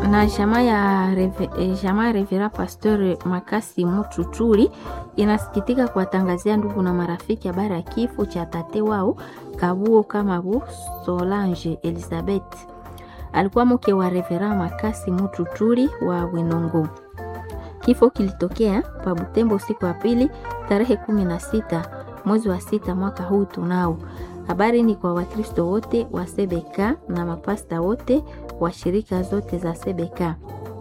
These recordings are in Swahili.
na jamaa ya reve, eh, jamaa ya Revera Pasteur Makasi Mututuli inasikitika kuwatangazia ndugu na marafiki habari ya kifo cha tate wao Kabuo Kamabu Solange Elizabeth. Alikuwa mke wa Revera Makasi Mututuli wa Winongo. Kifo kilitokea pa Butembo siku ya pili tarehe kumi na sita mwezi wa sita mwaka huu tunao. Habari ni kwa Wakristo wote wa Sebeka na mapasta wote wa shirika zote za Sebeka,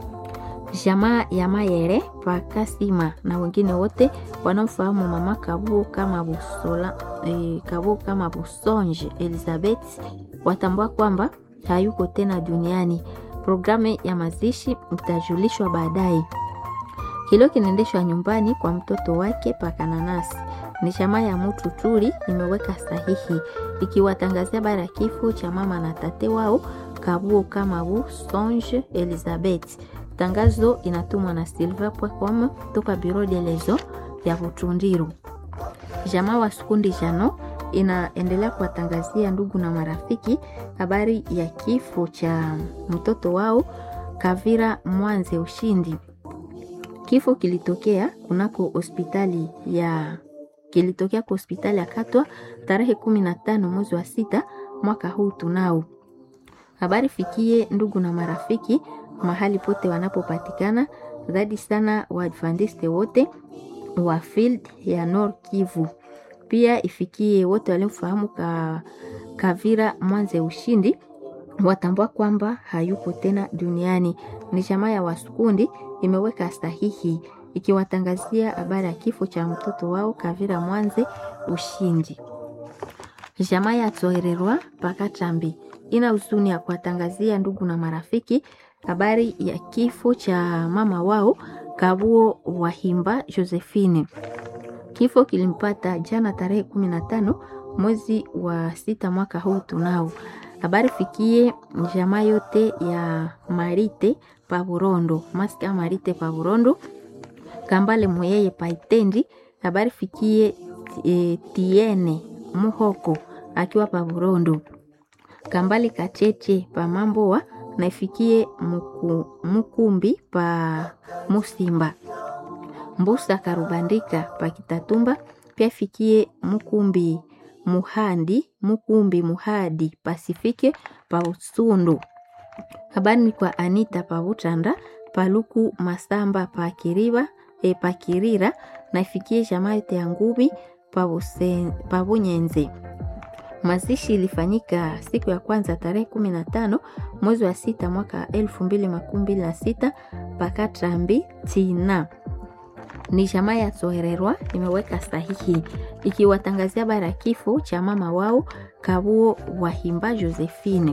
jamaa ya Mayere Pakasima na wengine wote wanaofahamu mama Kabuo kama Busola, eh, Kabuo kama Busonge Elizabeth watambua kwamba hayuko tena duniani. Programu ya mazishi itajulishwa baadaye. Hilo kinaendeshwa nyumbani kwa mtoto wake Pakananasi. Ni chama ya Mutu Tuli imeweka sahihi ikiwatangazia bara ya kifo cha mama na tate wao Kabuo Kamabu Songe Elizabeth. Tangazo inatumwa na silver.com toka Bureau de lezo ya Butundiru. Jamaa wa Sukundi Jano inaendelea kuwatangazia ndugu na marafiki habari ya kifo cha mtoto wao Kavira Mwanze Ushindi. Kifo kilitokea kunako hospitali ya kilitokea kwa hospitali ya Katwa tarehe kumi na tano mwezi wa sita mwaka huu tunao. Habari fikie ndugu na marafiki mahali pote wanapopatikana, zaidi sana Waadventiste wote wa field ya Nord Kivu. Pia ifikie wote waliomfahamu ka, Kavira Mwanze Ushindi watambua kwamba hayupo tena duniani. Ni jamaa ya Wasukundi imeweka sahihi ikiwatangazia habari ya kifo cha mtoto wao Kavira Mwanze Ushindi. Jamaa ya Tsohererwa Pakatambi ina huzuni ya kuwatangazia ndugu na marafiki habari ya kifo cha mama wao Kabuo Wahimba Josephine. Kifo kilimpata jana tarehe kumi na tano mwezi wa sita mwaka huu tunao. Habari fikie jamaa yote ya Marite pa Burondo, maska Marite pa Burondo, Kambale Muyeye pa Itendi. Habari fikie e, Tiene Muhoko akiwa pa Burondo, Kambale Kacheche pa Mamboa na ifikie muku, Mukumbi pa Musimba, Mbusa Karubandika pa Kitatumba, pia ifikie Mukumbi Muhandi Mukumbi Muhadi Pasifike pa Usundu. Habari ni kwa Anita pa Butanda Paluku Masamba pa Kiriba e pa Kirira na ifikie jamaa yote ya Ngubi pa Bunyenze. Mazishi ilifanyika siku ya kwanza tarehe kumi na tano mwezi wa sita mwaka elfu mbili makumi mbili na sita Pakatrambi Tina ni jamaa ya Tsohererwa imeweka sahihi ikiwatangazia bara ya kifo cha mama wao Kabuo Wahimba Josephine.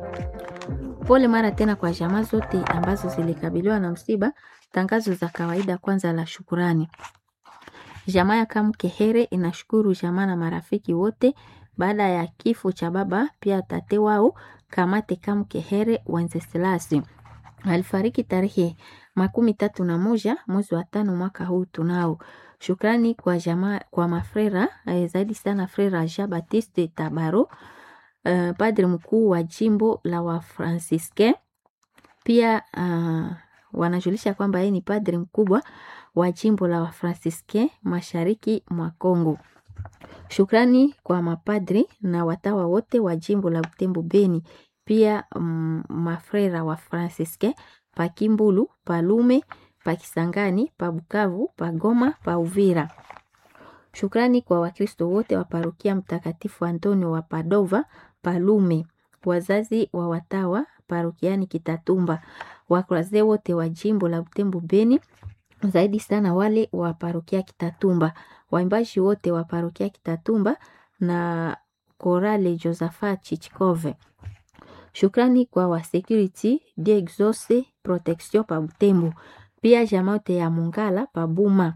Pole mara tena kwa jamaa zote ambazo zilikabiliwa na msiba. Tangazo za kawaida kwanza la shukurani. Jamaa ya Kamkehere inashukuru jamaa na marafiki wote baada ya kifo cha baba pia tate wao Kamate Kamkehere Wenceslasi alifariki tarehe makumi tatu na moja mwezi wa tano mwaka huu tunao. Shukrani kwa jamaa, kwa mafrera eh, zaidi sana frera Jean Baptiste Tabaro uh, padre mkuu wa jimbo la Wafransiske. Pia uh, wanajulisha kwamba yeye ni padre mkubwa wa jimbo la Wafransiske mashariki mwa Kongo. Shukrani kwa mapadri na watawa wote wa jimbo la Butembo Beni, pia mm, mafrera wa Fransiske pa Kimbulu, pa Lume, pa Kisangani, pa Bukavu, pa Goma, pa Uvira. Shukrani kwa Wakristo wote wa parokia Mtakatifu Antonio wa Padova, pa Lume, wazazi wa watawa parokiani Kitatumba, wakuraze wote wa jimbo la Butembo Beni, zaidi sana wale wa parokia Kitatumba, waimbaji wote wa parokia Kitatumba na Korale Josephat Chichikove. Shukrani kwa wa security de exauce protection pa Butembo, pia jamaote ya Mungala pa Buma.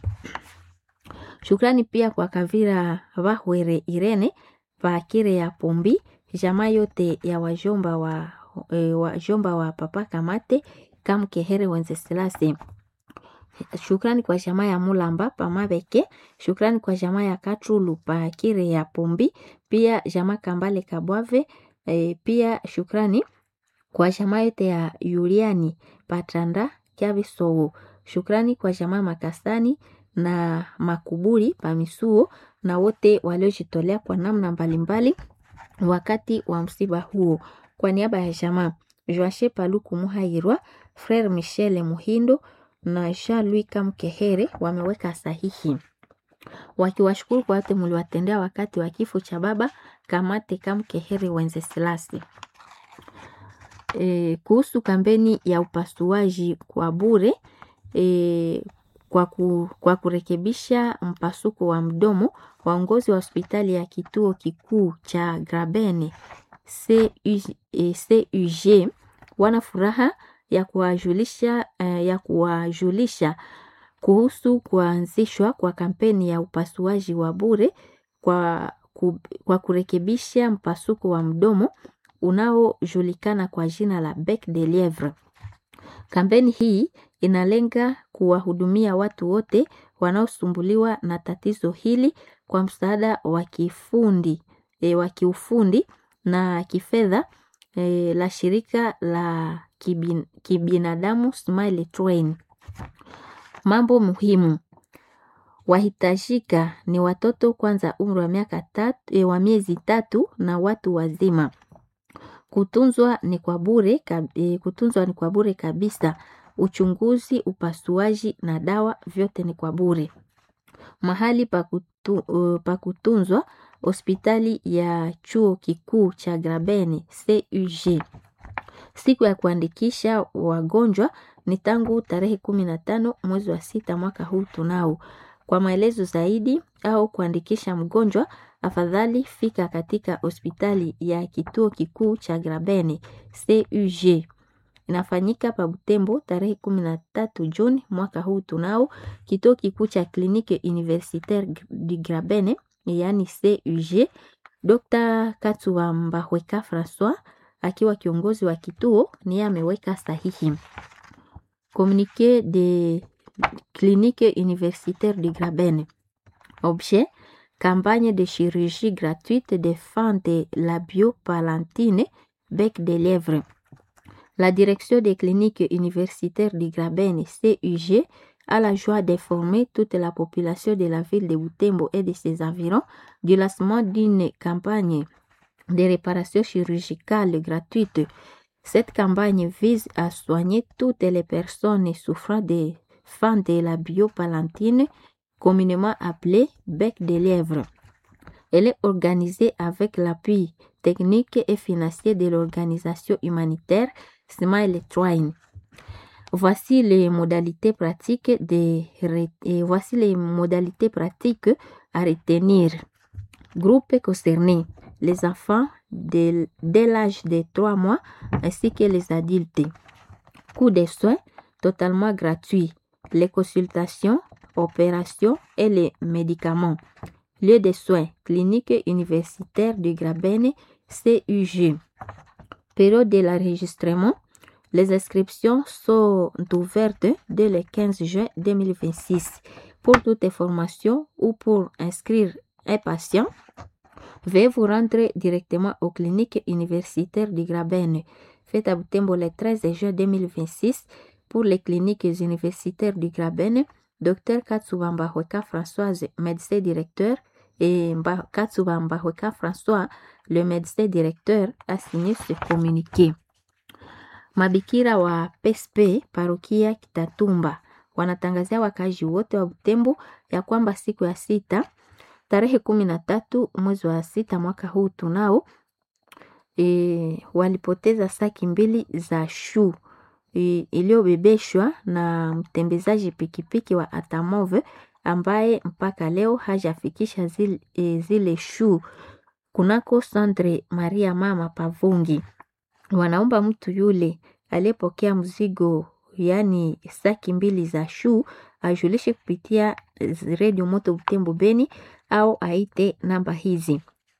Shukrani pia kwa Kavira Bahwere Irene pa Kire ya Pombi, jamaa yote ya wajomba wa, e, wajomba wa Papa Kamate Kamkehere Wenceslase. Shukrani kwa jamaa ya Mulamba pa Mabeke. Shukrani kwa jamaa ya Katulu pa Kire ya Pombi, pia jamaa Kambale Kabwave. E, pia shukrani kwa jamaa yote ya Yuliani Patranda Kyabisowo. Shukrani kwa jamaa Makasani na Makuburi Pamisuo na wote waliojitolea kwa namna mbalimbali wakati wa msiba huo. Kwa niaba ya jamaa Joashe Paluku Muhairwa, Frere Michel Muhindo na Jean-Louis Kamkehere wameweka sahihi wakiwashukuru kwa wote mliwatendea wakati wa kifo cha baba Kamate Kamkehere Wenceslasi. E, kuhusu kampeni ya upasuaji kwa bure e, kwa, ku, kwa kurekebisha mpasuko wa mdomo, waongozi wa hospitali ya kituo kikuu cha Grabene CUG wana furaha ya kuwajulisha ya kuwajulisha kuhusu kuanzishwa kwa kampeni ya upasuaji wa bure kwa, ku, kwa kurekebisha mpasuko wa mdomo unaojulikana kwa jina la bec de lievre. Kampeni hii inalenga kuwahudumia watu wote wanaosumbuliwa na tatizo hili kwa msaada wa kifundi e, wa kiufundi na kifedha e, la shirika la kibin, kibinadamu Smile Train. Mambo muhimu wahitajika ni watoto kwanza umri wa miaka tatu, e, wa miezi tatu na watu wazima. Kutunzwa ni kwa bure, e, kutunzwa ni kwa bure kabisa. Uchunguzi, upasuaji na dawa vyote ni kwa bure. Mahali pa kutu, uh, pa kutunzwa hospitali ya chuo kikuu cha Grabeni CUG. Siku ya kuandikisha wagonjwa ni tangu tarehe kumi na tano mwezi wa sita mwaka huu tunao. Kwa maelezo zaidi au kuandikisha mgonjwa, afadhali fika katika hospitali ya kituo kikuu cha Grabeni CUG. Inafanyika pa Butembo tarehe kumi na tatu Juni mwaka huu tunao. Kituo kikuu cha kliniki universitaire du Grabene yaani CUG. Dr. Katsuwa Mbahweka Francois akiwa kiongozi wa kituo niye ameweka sahihi. Communiqué de clinique universitaire du Grabene. Objet campagne de chirurgie gratuite des fins de la biopalantine bec de lièvre. La direction des cliniques universitaires du Grabene CUG a la joie d'informer toute la population de la ville de Butembo et de ses environs du lancement d'une campagne de réparation chirurgicale gratuite. Cette campagne vise à soigner toutes les personnes souffrant des fins de la biopalantine, communément appelée bec de lièvre. Elle est organisée avec l'appui technique et financier de l'organisation humanitaire Smile Train. Voici les modalités pratiques de, et voici les modalités pratiques à retenir. Groupe concerné les enfants dès, dès l'âge de 3 mois ainsi que les adultes. Coût des soins totalement gratuit. Les consultations, opérations et les médicaments. Lieu de soins, clinique universitaire du Grabene, CUG. Période de l'enregistrement. Les inscriptions sont ouvertes dès le 15 juin 2026. Pour toute information ou pour inscrire un patient, veuillez vous rendre directement aux cliniques universitaires du Grabene. Faites à Butembo le 13 juin 2026 pour les cliniques universitaires du Grabene. Dr Katsuba Mbahweka Françoise, médecin directeur, et Katsuba Mbahweka François, le médecin directeur, a signé ce communiqué. Mabikira wa PSP parokia Kitatumba wanatangazia wakazi wote wa Butembo ya kwamba siku ya sita tarehe kumi na tatu mwezi wa sita mwaka huu tunao e, walipoteza saki mbili za shu e, iliyobebeshwa na mtembezaji pikipiki wa Atamove ambaye mpaka leo hajafikisha zile, e, zile shu kunako Sandre Maria Mama Pavungi. Wanaomba mtu yule aliyepokea mzigo yaani saki mbili za shuu ajulishe kupitia redio Moto Butembo Beni au aite namba hizi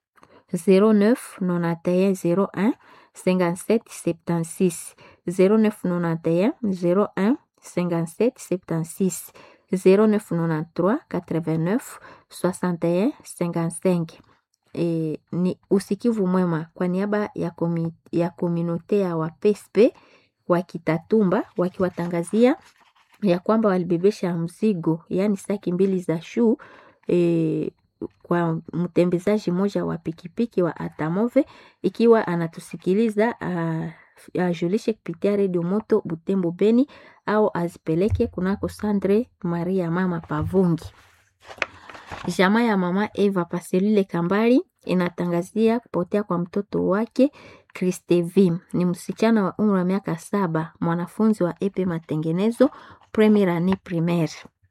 09 91 01 57 76 0991 01 57 76 0993 89 61 55 e, ni usikivu mwema kwa niaba ya, komi, ya kominote ya wapespe wa Kitatumba wakiwatangazia ya kwamba walibebesha mzigo yaani saki mbili za shuu e, kwa mtembezaji mmoja wa pikipiki wa Atamove ikiwa anatusikiliza ajulishe kupitia redio moto Butembo Beni au azipeleke kunako Sandre Maria mama Pavungi. Jamaa ya mama Eva Paselile Kambali inatangazia kupotea kwa mtoto wake Kristevi. Ni msichana wa umri wa miaka saba, mwanafunzi wa epe matengenezo premier annee primaire.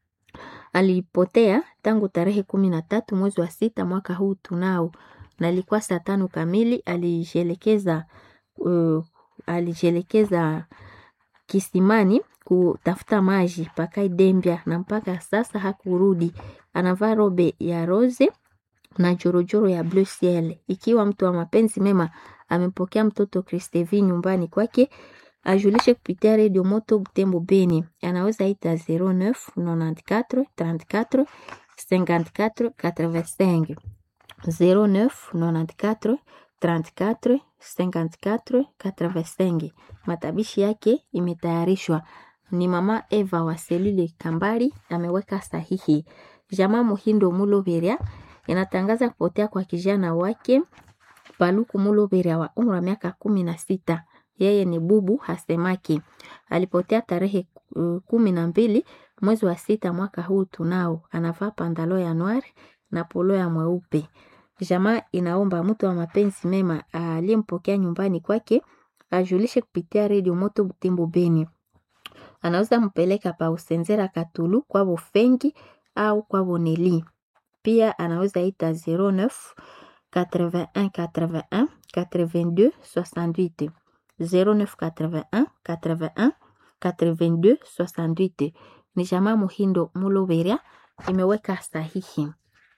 Alipotea tangu tarehe kumi na tatu mwezi wa sita mwaka huu tunao, na ilikuwa saa tano kamili. Alijielekeza uh, alijielekeza kisimani kutafuta maji pakai Dembia, na mpaka sasa hakurudi. Anavaa robe ya rose na jorojoro ya bleu ciel. Ikiwa mtu wa mapenzi mema amepokea mtoto Kristevi nyumbani kwake, ajulishe kupitia redio moto Butembo Beni, anaweza ita 09 94 34 54 85 09 94 34 54 85. Matabishi yake imetayarishwa ni mama Eva wa Selile Kambali ameweka sahihi. Jamaa Muhindo Muloberia inatangaza kupotea kwa kijana wake Paluku Muloberia wa umri wa miaka kumi na sita. Yeye ni bubu hasemaki. Alipotea tarehe uh, kumi na mbili mwezi wa sita mwaka huu tunao. Anavaa pandalo ya noir na polo ya mweupe. Jamaa inaomba mtu wa mapenzi mema aliyempokea nyumbani kwake ajulishe kupitia redio moto Butembo Beni. Anaweza mpeleka pa Usenzera Katulu kwa Bofengi au kwa Boneli. Pia anaweza ita 09 81 81 82 68 09 81 81 82 68. Ni jamaa Muhindo Muloberia imeweka sahihi.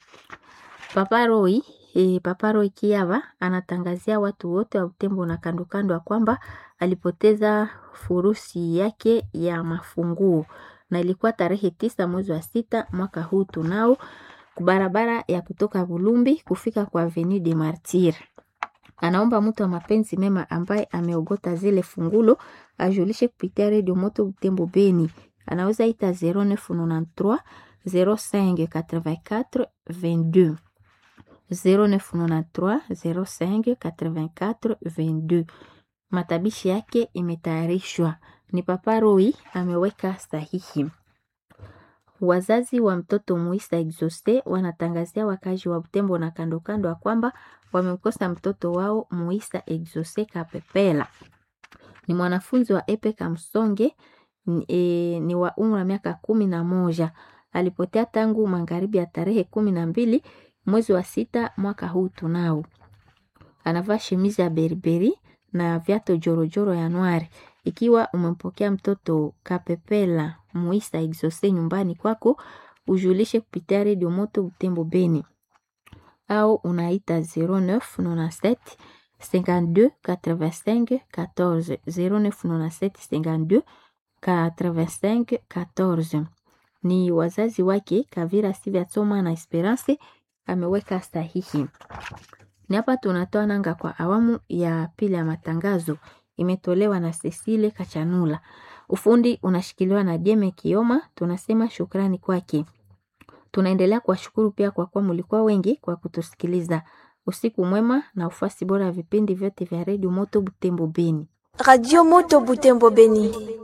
Papa Roy, e, Papa Roy Kiava anatangazia watu wote wa Butembo na kando kando ya kwamba alipoteza furusi yake ya mafunguo na ilikuwa tarehe tisa mwezi wa sita mwaka huu tunao barabara ya kutoka Bulumbi kufika kwa Avenue de Martyr. Anaomba mtu wa mapenzi mema ambaye ameogota zile fungulo ajulishe kupitia redio moto Butembo Beni. Anaweza ita 0993 05 84 22 0993 05 84 22. Matabishi yake imetayarishwa ni Papa Roy ameweka sahihi. Wazazi wa mtoto Muisa Exauce wanatangazia wakazi wa Butembo na kando kando ya kwamba wamemkosa mtoto wao Muisa Exauce Kapepela. Ni mwanafunzi wa Epe Kamsonge, e, ni wa umri wa miaka kumi na moja. Alipotea tangu magharibi ya tarehe kumi na mbili mwezi wa sita mwaka huu tunao. Anavaa shemizi ya beriberi na viato jorojoro ya nwari. Ikiwa umempokea mtoto Kapepela Muisa Exauce nyumbani kwako, ujulishe kupitia redio moto Butembo Beni au unaita 0997 52 85 14 0997 52 85 14. Ni wazazi wake Kavira Sivya Tsoma na Esperance ameweka sahihi. Ni hapa tunatoa nanga kwa awamu ya pili ya matangazo imetolewa na Cecile Kachanula. Ufundi unashikiliwa na Jeme Kioma. Tunasema shukrani kwake. Tunaendelea kuwashukuru pia kwa kuwa mlikuwa wengi kwa kutusikiliza. Usiku mwema na ufasi bora ya vipindi vyote vya redio Moto Butembo Beni. Radio Moto Butembo Beni.